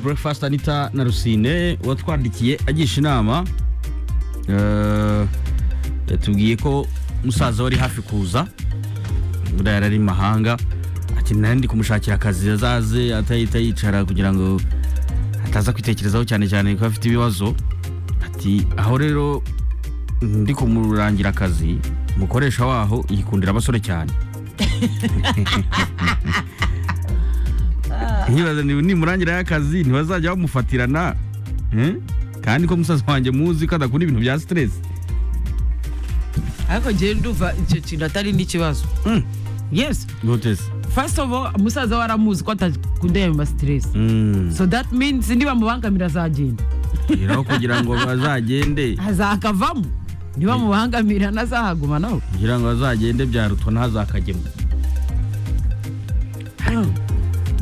breakfast anita na rusine watwandikiye agisha inama Eh, yatubwiye ko musaza we ari hafi kuza buriya yari ari mu mahanga ati nari ndi kumushakira akazi azaze atahita yicara kugira ngo ataza kwitekerezaho cyane cyane ko afite ibibazo ati aho rero ndi kumurangira akazi umukoresha waho yikundira abasore cyane nkibaza ni- nimurangiraho akazi ntibazajya bamufatirana eh? kandi ko musaza wanjye muzi ko adakunda ibintu bya siteresi ariko njyewe ndumva icyo kintu atari n'ikibazo Mm. yes gutese first of all musaza we aramuzi ko atakunda ayo ma stress Mm. so that means nibamubangamira azagenda rero kugira ngo bazagende azakavamo nibamubangamira ntazahaguma nawe kugira ngo bazagende byarutwa ntazakagemo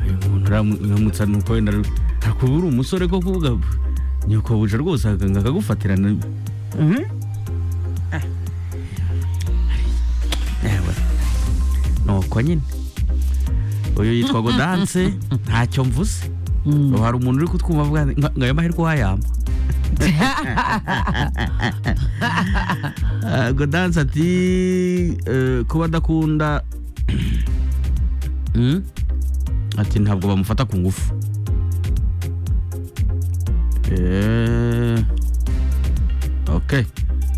uyu muntu uramu- uramutse ni uko wenda akuba uri umusore ko kuvuga nyoko buje rwose akaganga akagufatirana Ewe. nuko nyine uyu yitwa godanse ntacyo mvuze ubu hari umuntu uri kutwumva avuga ati, "Nka- ngayo mahirwe wayampa Ah, godanse ati eh, kuba adakunda Mm? ati ntabwo bamufata ku ngufu Eh, okay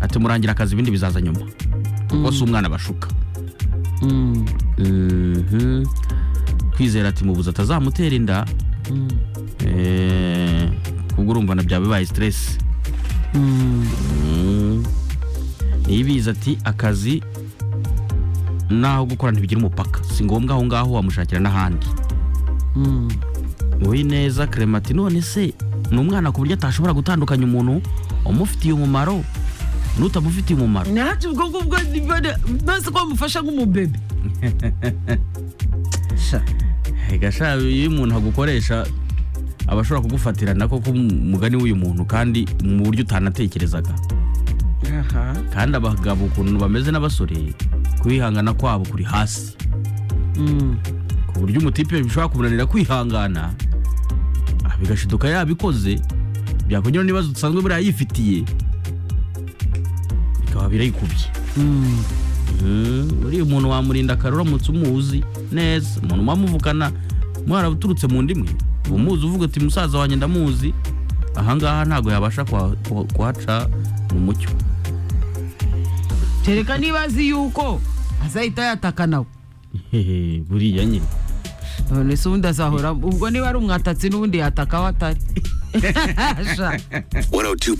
ati murangira akazi ibindi bizaza nyuma kuko si umwana bashuka Mm. Mhm. kwizera ati mubuze atazamutera inda Mm. Eh, kubwo urumva na byaba bibaye stress Mm. Mm. niyibizi ati akazi naho gukora ntibigira umupaka si ngombwa aho ngaho wamushakira n'ahandi Mm. uwineza kerema ati none se ni umwana ku buryo atashobora gutandukanya umuntu umufitiye umumaro n'utamufitiye umumaro ntacyo ubwo ngubwo nibone mbese ko bamufasha nk'umubebe gasha iyo umuntu agukoresha aba ashobora kugufatirana koko umugani w'uyu muntu kandi mu buryo utanatekerezaga kandi abagabo ukuntu bameze n'abasore kwihangana kwabo kuri hasi Mm. ku buryo umutipe bishobora kumunanira kwihangana ah, bigashiduka yabikoze byakongera n'ibibazo dusanzwe buriya yifitiye bikaba birayikubye Mm. Mm, uriya umuntu wamurinda akara uramutse umuzi neza umuntu mwamuvukana mwarabuturutse mu ndimwe umuzi uvuga uti musaza wanjye ndamuzi ahangaha ntabwo yabasha kuha- kuha- kuhaca mu mucyo kereka niba azi yuko azahita yataka nawe Hehe, buriya nyine none se ubundi azahora ubwo niba ari umwatatsi n'ubundi yataka aho atari Sha. 102.9